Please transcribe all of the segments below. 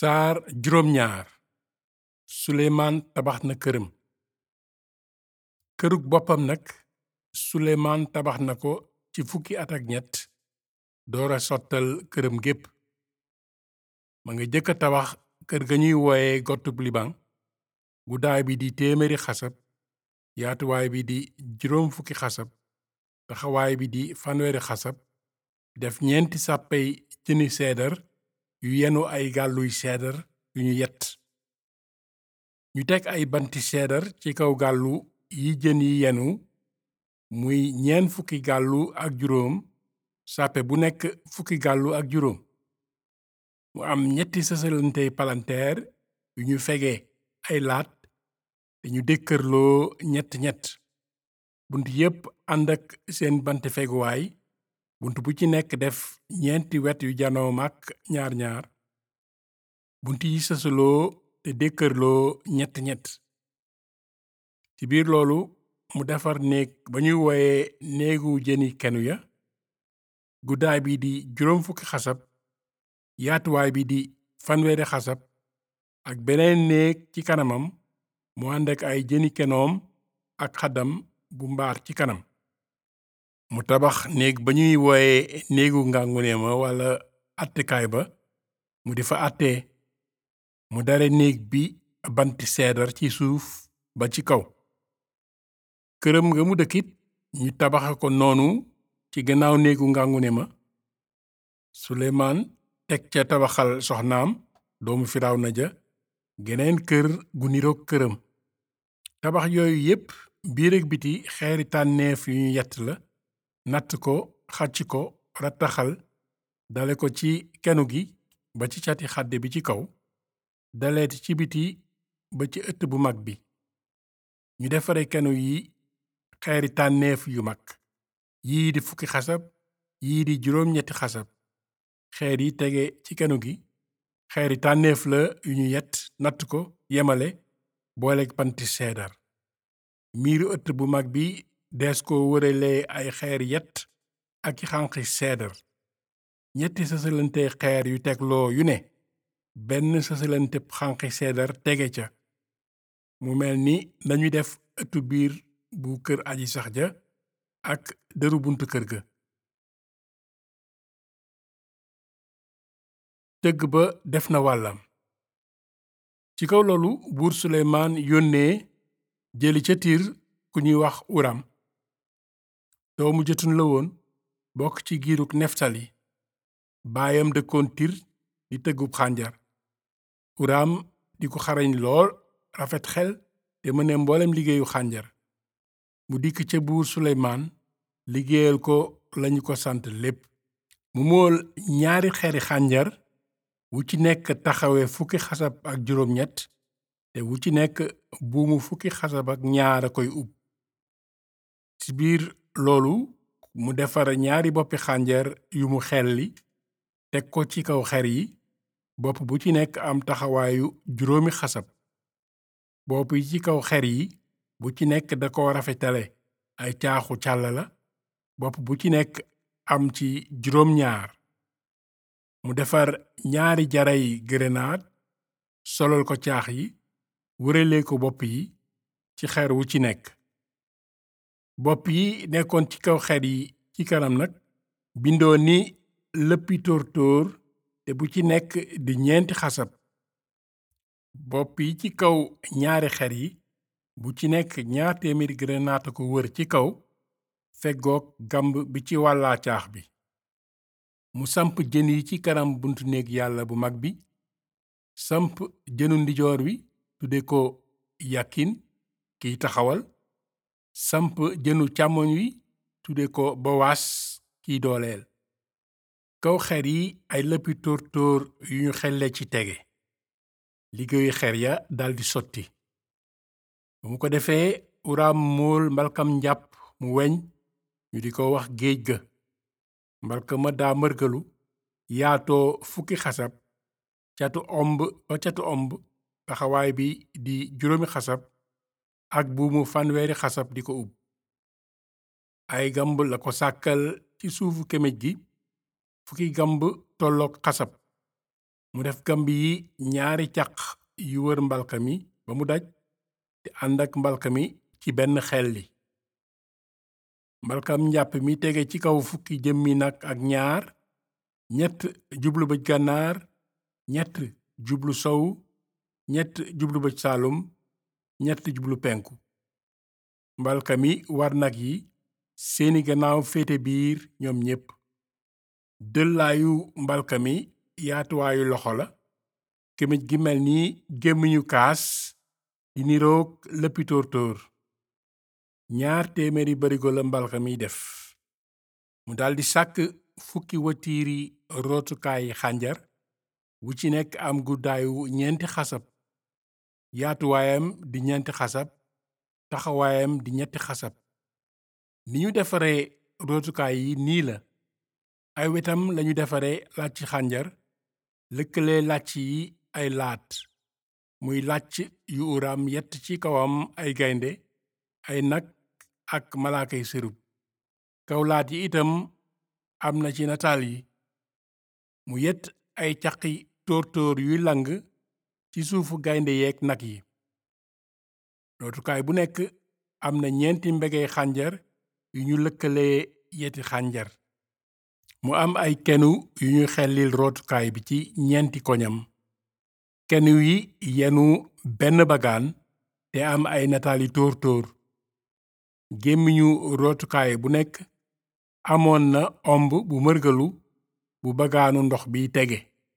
saar juróom ñaar suleymaan tabax na këram kërug boppam nag suleymaan tabax na ko ci fukki at ak ñett doora sottal këram gépp ma nga jëkk a tabax kër ga ñuy wooye gotub libaŋ guddaay bi di téeméeri xasab yaatuwaay bi di juróom fukki xasab taxawaay bi di fanweeri xasab def ñeenti sàppey jëni seedar yu yenu ay gàlluy seedar yu ñu yett ñu teg ay banti seedar ci kaw gàllu yi jën yi yenu muy ñeent fukki gàllu ak juróom sàppe bu nekk fukki gàllu ak juróom mu am ñetti sësalantey palanteer yu ñu fege ay laat te ñu dëkkërloo ñett ñett bunt yépp ànd ak seen bant feguwaay bunt bu ci nekk def ñeenti wet yu janoo mag ñaar ñaar bunt yi sësaloo te dëkkërloo ñett ñett ci biir loolu mu defar néeg ba ñuy wooye néegu jëni kenu ya guddaay bi di juróom fukki xasab yaatuwaay bi di fanweeri xasab ak beneen néeg ci kanamam mu ànd ak ay jëni kenoom ak xaddam bu mbaar ci kanam mu tabax néeg ba ñuy wooye néegu ngànguneema walla attekaay ba mu di fa àttee mu dare néeg bi banti seedar ci suuf ba ci kaw këram nga mu dëkkit ñu tabaxe ko noonu ci gannaaw néegu ngàngune ma suleymaan teg ca tabaxal soxnaam doomu firawna ja geneen kër gu niroog këram tabax yooyu yépp biir ak biti xeeri tànneef yu ñu yett la natt ko xàcc ko rattaxal dale ko ci kenu gi ba ci cati xadde bi ci kaw daleeti ci biti ba ci ëtt bu mag bi ñu defare kenu yi xeeri tànneef yu mag yii di fukki xasab yii di juróom ñetti xasab xeer yi tege ci kenu gi xeeri tànneef la yu ñu yett natt ko yemale booleeg panti seedar miiru ëtt bu mag bi dees ko wëralee ay xeer yett ak i xànqi seedar ñetti sësalante xeer yu tegloo yu ne benn sësalante xànqi seedar tege ca mu mel ni lañuy def ëttu biir bu kër aji sax ja ak dëru buntu kër ga tëgg ba def na wàllam ci kaw loolu buur suleymaan yónnee jëli ca tiir ku ñuy wax uram doomu jëtun la woon bokk ci giiruk neftali baayam dëkkoon tir di tëggub xànjar uram di ko xarañ lool rafet xel te mëne mboolem liggéeyu xànjar mu dikk ca buur suleymaan liggéeyal ko lañu ko sant lépp mu mool ñaari xeri xànjar wu ci nekk taxawe fukki xasab ak juróom ñett te wu ci nekk buumu fukki xasab ak ñaar a koy ub ci biir loolu mu defar ñaari boppi xànjar yu mu xelli teg ko ci kaw xer yi bopp bu ci nekk am taxawaayu juróomi xasab bopp yi ci kaw xer yi bu ci nekk da ko rafetale ay caaxu càll la bopp bu ci nekk am ci juróom ñaar mu defar ñaari jaray grenade solal ko caax yi wëralee ko bopp yi ci xer wu ci nekk bopp yi nekkoon ci kaw xer yi ci kanam nag bindoo ni lëppi tóor-tóor te bu ci nekk di ñeenti xasab bopp yi ci kaw ñaari xer yi bu ci nekk ñaar téeméeri grenade ko wër ci kaw feggoog gamb bi ci wàllaa caax bi mu samp jën yi ci kanam buntu néeg yàlla bu mag bi samp jënu ndijoor wi tudde ko yakin kiy taxawal samp jënu càmmoñ wi tudde ko bowaas kiy dooleel kaw xer yi ay lëppi tóor-tóor yu ñu xelle ci tege liggéeyu xer ya daldi sotti bu mu ko defee uraam mool mbalkam njàpp mu weñ ñu di ko wax géej ga mbalka ma daa mërgalu yaatoo fukki xasab catu omb ba catu omb taxawaay bi di juróomi xasab ak buumu fanweeri xasab di ko ub ay gamb la ko sàkkal ci suufu kéméj gi fukki gamb tolloog xasab mu def kamb yi ñaari caq yu wër mbalka mi ba mu daj te ànd ak mbalka mi ci benn xelli mbalkam njàpp mi tege ci kaw fukki jëmmi nag ak ñaar ñett jublu bëj gànnaar ñett jublu sow ñett jublu bëj saalum ñett jublu penku mbalka mi war nag yi seeni gannaaw féete biir ñoom ñépp dëllaayu mbalka mi yaatuwaayu loxo la gémmiñ gi mel ni gémmiñu kaas di niroog lëppi tóor-tóor ñaar téeméeri barigo la mbalka mi def mu daldi sàkk fukki watiiri rootukaayi xànjar wu ci nekk am guddaayu ñeenti xasab yaatuwaayam di ñeenti xasab taxawaayam di ñetti xasab ni ñu defare rootukaay yi nii la ay wetam lañu defare làcc xànjar lëkkale làcc yi ay laat muy làcc yu uram yett ci kawam ay gaynde ay nag ak malaakay sërub kaw laat yi itam am na ci nataal yi mu yett ay caqi tóor-tóor yuy lang ci suufu gaynde yeeg nag yi rootukaay bu nekk am na ñeenti mbegey xànjar yu ñu lëkkalee yeti xànjar mu am ay kenu yu ñu xellil rootukaay bi ci ñeenti koñam kenu yi yenu benn bagaan te am ay nataali tóor-tóor gémmiñu rootukaay bu nekk amoon na omb bu mërgalu bu bagaanu ndox bi tege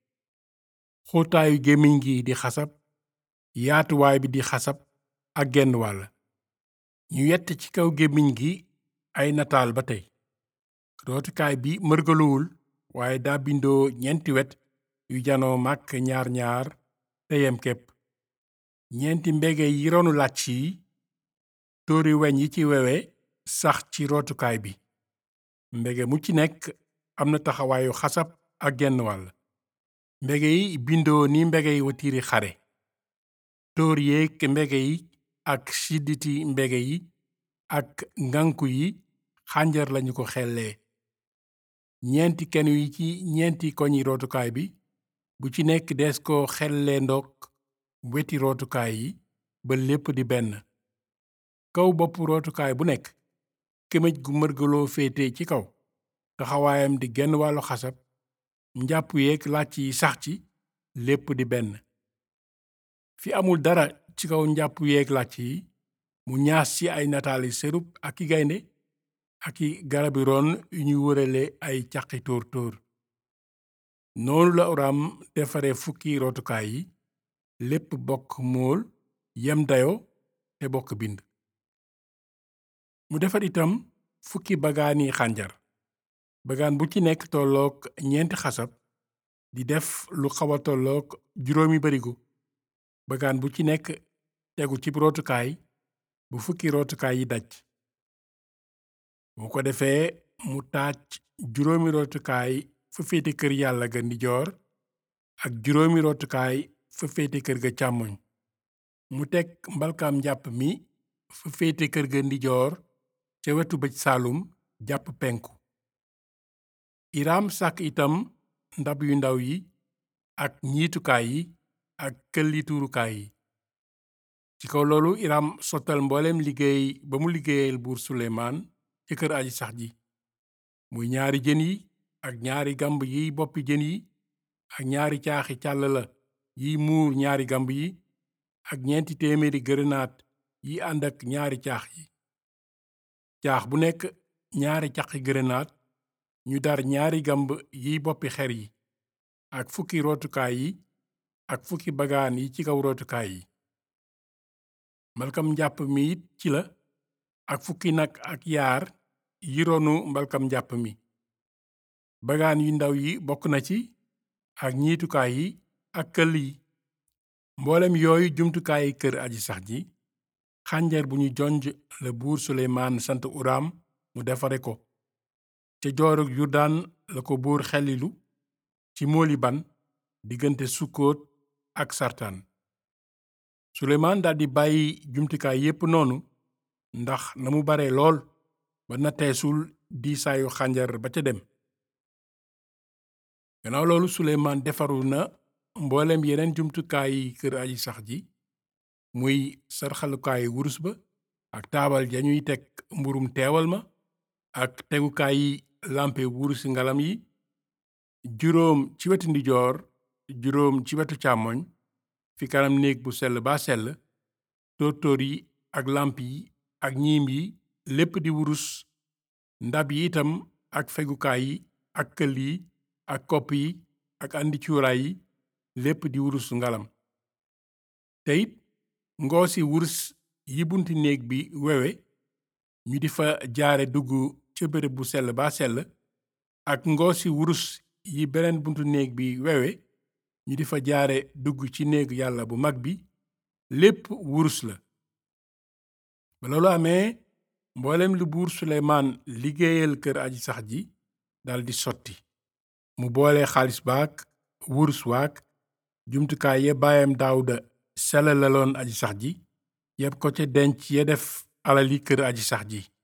xóotaayu gémmiñ gi di xasab yaatuwaay bi di xasab ak genn wàll ñu yett ci kaw gémmiñ gi ay nataal ba tey rootukaay bi mërgaluwul waaye daa bindoo ñeenti wet yu janoo màkk ñaar ñaar te yem képp ñeenti mbege yi ronu làcc yi tóori weñ yi ci wewe sax ci rootukaay bi mbege mu ci nekk am na taxawaayu xasab ak genn wàll mbege yi bindoo ni mbege yi watiiri xare tóor yeeg mbege yi ak sidditi mbege yi ak nganku yi xànjar lañu ko xellee ñeenti kenu yi ci ñeenti koñi rootukaay bi bu ci nekk dees ko xellee ndok weti rootukaay yi ba lépp di benn kaw bopp rootukaay bu nekk kémej gu mërgaloo féete ci kaw taxawaayam di genn wàllu xasab njàpp yeeg làcc yi sax ci lépp di benn fi amul dara ci kaw njàpp yeeg làcc yi mu ñaas ci ay nataali serub ak i gaynde ak i garabi ron yu ñu wërale ay caqi tóor tóor noonu la oram defare fukki rootukaay yi lépp bokk mool yem dayo te bokk bind mu defar itam fukki bagaani xànjar bagaan bu ci nekk tolloog ñeenti xasab di def lu xawa tolloog juróomi barigo bagaan bu ci nekk tegu ci rootukaay bu fukki rootukaay yi daj bu ko defee mu taaj juróomi rootukaay fa féete kër yàlla ga ndijoor ak juróomi rootukaay fa féete kër ga càmmoñ mu teg mbalkaam njàpp mi fa féete kër ga ndijoor ca wetu bëj saalum jàpp penku iram sàkk itam ndab yu ndaw yi ak ñiitukaay yi ak këlli tuurukaay yi ci kaw loolu iram sottal mbooleem liggéey ba mu liggéeyal buur suleymaan ci kër aji sax ji muy ñaari jën yi ak ñaari gamb yiy boppi jën yi ak ñaari caaxi càll la yiy muur ñaari gamb yi ak ñeenti téeméeri gërënaat yi ànd ak ñaari caax yi caax bu nekk ñaari caqi gërënaat ñu dar ñaari gamb yiy boppi xer yi ak fukki rootukaay yi ak fukki bagaan yi ci kaw rootukaay yi mbalkam njàpp mi it ci la ak fukki nag ak yaar yi ronu mbalkam njàpp mi bagaan yu ndaw yi bokk na ci ak ñiitukaay yi ak këll yi mboolem yooyu jumtukaayi kër aji sax ji xànjar bu ñu jonj la buur suleymaan sant uram mu defare ko ca joorug yurdaan la ko buur xelilu ci mooli ban diggante sukkoot ak sartaan suleymaan daldi bàyyi jumtukaay yépp noonu ndax na mu bare lool ba natteesul diisaayu xànjar ba ca dem gannaaw loolu suleymaan defaru na mboolem yeneen jumtukaayi kër aji sax ji muy sarxalukaayu wurus ba ak taabal ja ñuy teg mburum teewal ma ak tegukaayi lampe wurusi ngalam yi juróom ci wetu ndijoor juróom ci wetu càmmoñ fi kanam néeg bu sell ba sell tóortóor yi ak lamp yi ak ñiim yi lépp di wurus ndab yi itam ak fegukaay yi ak këll yi ak kopp yi ak andi cuuraay yi lépp di wurus ngalam te it ngoosi wurus yi bunti néeg bi wewe ñu di fa jaare dugg ca béréb bu sell ba sell ak ngoosi wurus yi beneen buntu néeg bi wewe ñu di fa jaare dugg ci néeg yàlla bu mag bi lépp wurus la ba loolu amee mboolem lu buur suleymaan liggéeyal kër aji sax ji daldi sotti mu boole xaalis baak wurus waak jumtukaay ya baayam daawuda selalaloon aji sax ji yépp ko ca denc ya def alali kër aji sax ji